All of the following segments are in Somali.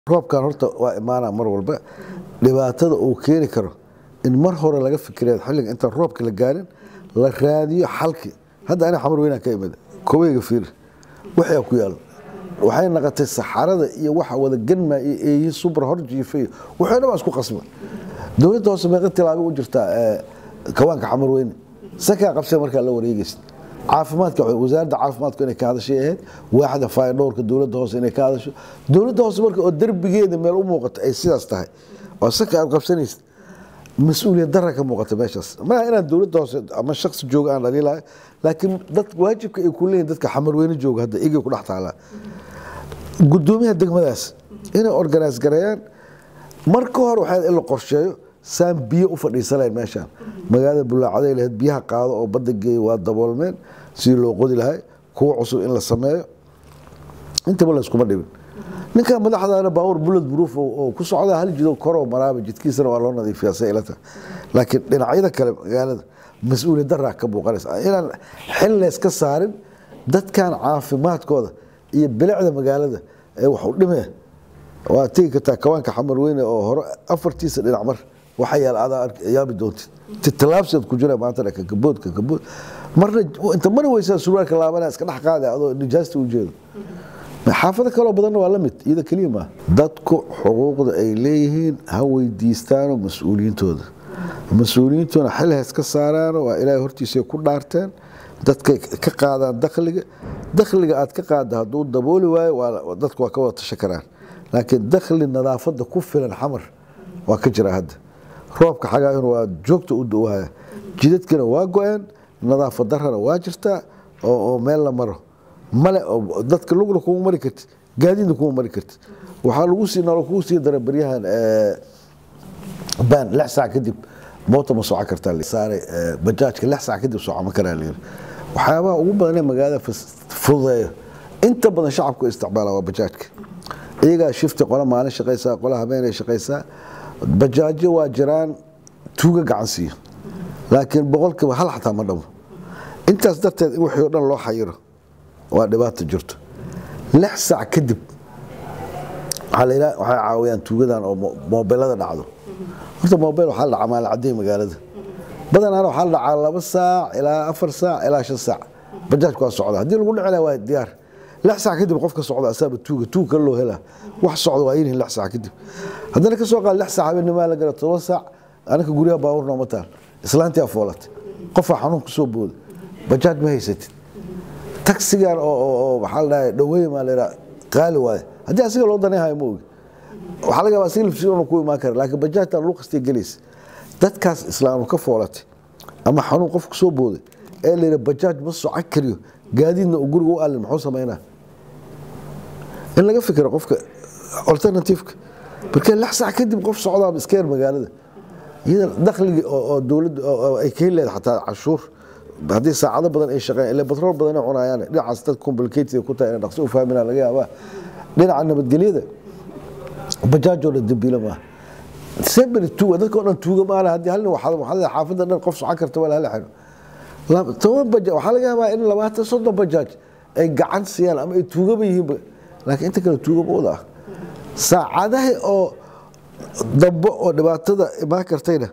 roobkan horta waa imaana mar walba dhibaatada uu keeni karo in mar hore laga fikira xilliga intaan roobka la gaarin la raadiyo xalki hadda ani xamar weynaan ka imid koweyga fiir waxaa ku yaal waxay naqotay saxarada iyo waxa wada ganma iyo eeyi subra hor jiifay waxay dhan baa isku qasba dowladda hoose meeqa tilaabo u jirtaa kawaanka xamar weyne sakaa qabsay markaa la wareegaysa caafimaadka wasaaradda caafimaadku inay ka hadashay ahayd waaxda faydhowrka dowladda hoose inay ka hadasho dowladda hoose marka oo derbigeeda meel u muuqato ay sidaas tahay oo saka aad qabsanaysid mas-uuliyad dara ka muuqata meeshaas maaha inaan dowladda hoose ama shaksi jooga aan dhaliilahay laakiin dad waajibka ay ku leeyihin dadka xamarweyne jooga hadda igay ku dhex taalaa gudoomiyaha degmadaas inay organise gareeyaan marka hore waxaa in la qorsheeyo saan biyo u fadhiisanayn meeshaan magaalada bulaacaday lahayd biyaha qaado oo badda geeya waa daboolmeen sidii loo qodi lahay kuwa cusub in la sameeyo intaba layskuma dhibin ninka madaxdaana baabuur bulad buruuf oo ku socda hal jido koroo maraaba jidkiisana waa loo nadiifiyaa say ilata laakiin dhinacyada kale magaalada mas-uuliyad daraa ka muuqanaysa inaan xil layska saarin dadkan caafimaadkooda iyo bilicda magaalada ee wax u dhimee waa tegi kartaa kawaanka xamar weyne oo hore afartiisa dhinac mar waxa yaal adaa yaabi doontid titalaabseed ku jira maanta dhaka kabood ka kabood marna inta mari weysaa surwaalka laabana iska dhex qaada adoo nijaasta u jeedo xaafado kaloo badanna waa la mid iyada keliya maaha dadku xuquuqda ay leeyihiin ha weydiistaano mas-uuliyiintooda mas-uuliyiintuna xil hays ka saaraano waa ilaahay hortiisay ku dhaarteen dadkay ka qaadaan dakhliga dakhliga aad ka qaadda hadduu dabooli waayo dadku waa ka wada tashan karaan laakiin dakhli nadaafadda ku filan xamar waa ka jira hadda roobka xagaayuna waa joogta u dawaya jidadkina waa go-een nadaafad darana waa jirtaa oo meel la maro male dadka lugna kuma mari kartid gaadiidna kuma mari kartid waxaa lagu sii nalo kugu sii dara baryahan baan lix saac kadib moota ma soco kartaa saaray bajaajka lix saac kadib soco ma karaa layiri waxyaabaha ugu badan ee magaalada fududeeyo inta badan shacabku isticmaala waa bajaajka iyagaa shifti qola maalin shaqaysaa qola habeenay shaqaysaa bajaajo waa jiraan tuuga gacan siiyo laakiin boqolkiiba hal xataa ma dhamo intaas darteed in wixii o dhan loo xayiro waa dhibaato jirto lix saac kadib waxay caawiyaan tuugadan oo moobelada dhacdo horta moobel waxaa la dhacaa maalacadey magaalada badanaana waxaa la dhacaa laba saac ilaa afar saac ilaa shan saac bajaajku waa socda haddii lagu dhici laha waa diyaar lix saac kadib qofka socda asaaba tuuga tuug kale loo helaa wax socda waa yinihin lix saac kadib haddana ka soo qaad lix saac habeennimaa la gara todoba saac anaka guryaha baabuur nooma taal islaantii afoolatay qofaa xanuun kusoo booda bajaaj ma haysatid taksigan oo waxaa la dhahay dhaweey maa la yidhaha qaali waaye haddii asiga loo danayhayo ma ogi waxaa laga yaabaa asiga lafsigoona ku imaan kara laakiin bajaajtan lu qastay gelaysa dadkaas islaamu ka foolatay ama xanuun qof kusoo booday ee la yidhaha bajaaj ma soco kariyo gaadiidna uu guriga u allin muxuu samaynaa in laga fikiro qofka alternativeka marka lix saac kadib qof socdaa iskeer magaalada iyada dakhligii oo dowladda ay ka heli lahayd xataa cashuur haddii saacado badan ay shaqeeyaan ilaa batrool badan ay cunayaan dhinacaas dad complicated ku tahay inay dhaqso u fahminaa laga yaabaa dhinaca nabadgelyada bajaajoo dhan dambiila maaha seberi tuuga dadka o dhan tuuga maana haddii hal nin waxaa xaafadda dhan qof socon karta waa la hala xiro toban bajaaj waxaa laga yaabaa in labaatan soddon bajaaj ay gacan siiyaan ama ay tuugaba yihiinba laakiin inta kale tuugaba wada ah saacadaha oo dambe oo dhibaatada imaan kartayna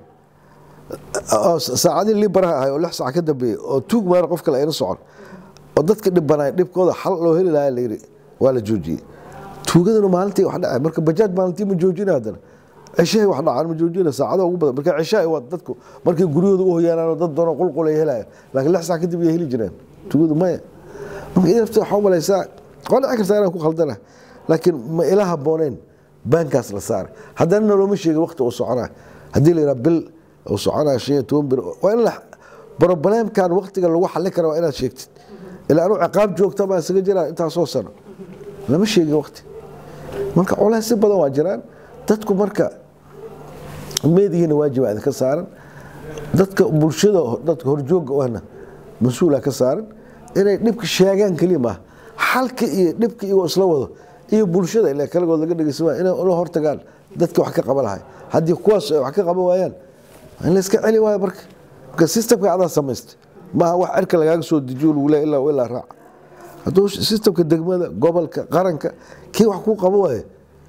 saacadihii libaraha ahay oo lix saac ka dambeeyey oo tuug maana qof kale ayna socon oo dadka dhibanaay dhibkooda xal loo heli lahaa la yidhi waa la joojiyey tuugadana maalintii wax dhacay marka bajaaj maalintii ma joojina haddana cishahay wax dhacaan ma joojina saacada ugu badan marka cishahay waa dadku markay guryahooda u hoyaanaan oo dad doonoo qulqul ay helayaan laakiin lix saac kadib ay heli jireen tuugadu maya marka idafta waxaa u malaysaa waa dhici kartaa inaan ku khaldana laakiin ma ila habbooneyn baankaas la saaray haddana nalooma sheegin waqti uu soconaa haddii la yidhaha bil uu soconaa shan iyo toban bir waa in la brobleemkan waqtiga lagu xallin kara waa inaad sheegtid ilaa anuu ciqaab joogta baa isaga jiraa intaasoo sano lama sheegin waqti marka colays si badan waa jiraan dadku marka meedihiina waajiba idinka saaran dadka bulshada dadka horjooga ahna mas-uula ka saaran inay dhibka sheegaan keliya maaha xalka iyo dhibka iyagoo isla wado iyo bulshada ilaa kalagood laga dhegeysan waaya inay la hortagaan dadka wax ka qaban lahay haddii kuwaas ay wax ka qaban waayaan in la iska celi waayo marka marka systemka adaa samaystay maaha wax cirka lagaaga soo dejiyo lagu leeya ilaa ilaa raac hadduu sistamka degmada gobolka qaranka kii wax kuu qabo waaye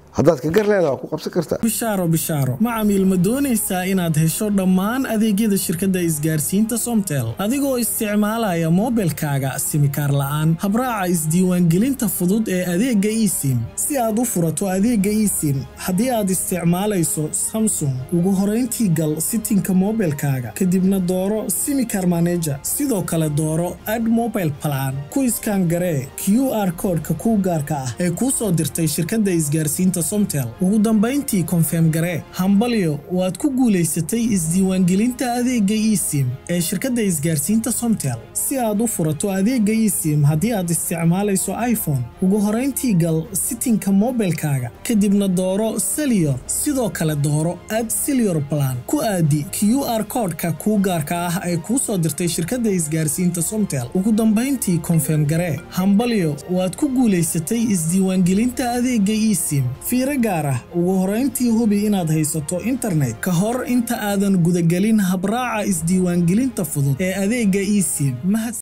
haddaad ka gar leedaha waa ku qabsan kartaa bishaaro bishaaro macamiil ma doonaysaa inaad hesho dhammaan adeegyada shirkadda isgaarsiinta somtel adigoo isticmaalaya moobilkaaga simikaar la'aan habraaca isdiiwaangelinta fudud ee adeegga esim si aad u furato adeegga esim haddii aad isticmaalayso samsung ugu horayntii gal sitinka moobilkaaga kadibna dooro simikar maneja sidoo kale dooro ad mobile plan ku iskaan garee q r koodhka kuu gaarka ah ee kuu soo dirtay shirkadda isgaarsiinta somtel ugu dambayntii konfeem garee hambalyo waad ku guulaysatay isdiiwaangelinta adeegga esim ee shirkadda isgaarsiinta somtel si aad u furato adeegga esim haddii aad isticmaalayso iphone ugu horayntii gal sitinka moobilkaaga kadibna dooro seliyor sidoo kale dooro ad seliyor plan ku aadi q r koodhka kuu gaarka ah ee kuu soo dirtay shirkadda isgaarsiinta somtel ugu dambayntii konfeem garee hambalyo waad ku guulaysatay isdiiwaangelinta adeegga esim fiiro gaar ah ugu horayntii hubi inaad haysato internet ka hor inta aadan gudagelin habraaca isdiiwaangelinta fudud ee adeegga esim